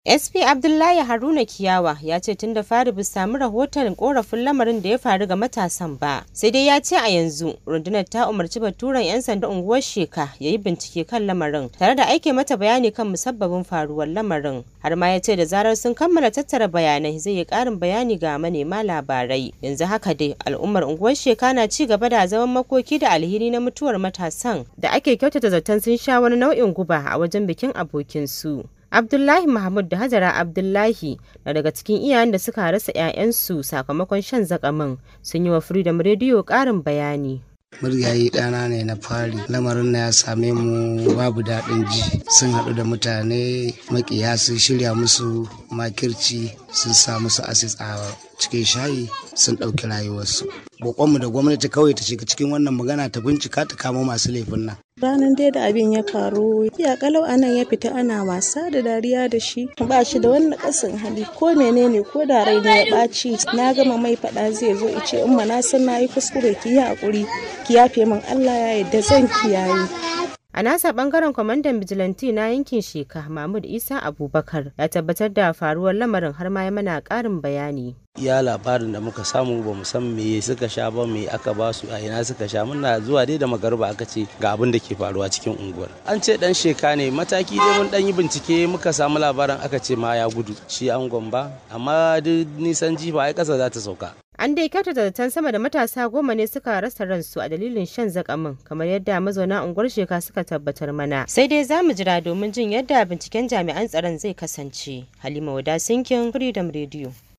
SP Abdullahi Haruna Kiyawa ya ce tun da fari bai samu rahoton korafin lamarin da ya faru ga matasan ba. Sai dai ya ce a yanzu rundunar ta umarci baturen 'yan sanda unguwar Sheka ya yi bincike kan lamarin tare da aike mata bayani kan musabbabin faruwar lamarin. Har ma ya ce da zarar sun kammala tattara bayanai zai yi ƙarin bayani ga manema labarai. Yanzu haka dai al'ummar unguwar Sheka na ci gaba da zaman makoki da alheri na mutuwar matasan da ake kyautata zaton sun sha wani nau'in guba a wajen bikin abokinsu. Abdullahi Mahmud da Hajara Abdullahi na daga cikin iyayen da suka rasa 'ya'yansu sakamakon shan zakamin sun yi wa Freedom Radio ƙarin bayani. muryayi ɗana ne na fari lamarin na ya same mu babu daɗin ji sun haɗu da mutane makiya sun shirya musu makirci sun sa musu asis a cikin shayi sun ɗauki rayuwarsu bokonmu da gwamnati kawai ta shiga cikin wannan magana ta bincika ta kama masu laifin nan ranar dai da abin ya faru ya kalau anan ya fita ana wasa da dariya da shi ba shi da wani kasin hali ko menene ko da rai ne ya ɓaci na gama mai faɗa zai zo ice in ma na san na yi kuskure ki yi haƙuri ki yafe min Allah ya yarda zan kiyaye A nasa bangaren kwamandan bijilanti na yankin Sheka Mahmud Isa Abubakar ya tabbatar da faruwar lamarin har ma ya mana ƙarin bayani. iya labarin da muka samu ba mu san me suka sha ba me aka ba su a ina suka sha muna zuwa dai da magarba aka ce ga abin da ke faruwa cikin unguwar an ce dan sheka ne mataki dai mun dan yi bincike muka samu labarin aka ce ma ya gudu shi angon ba amma duk nisan jifa ai kasa za ta sauka An dai kyautata zaton sama da matasa goma ne suka rasa ransu a dalilin shan zakamin kamar yadda mazauna unguwar sheka suka tabbatar mana. Sai dai za mu jira domin jin yadda binciken jami'an tsaron zai kasance. Halima Wada Sinkin Freedom Radio.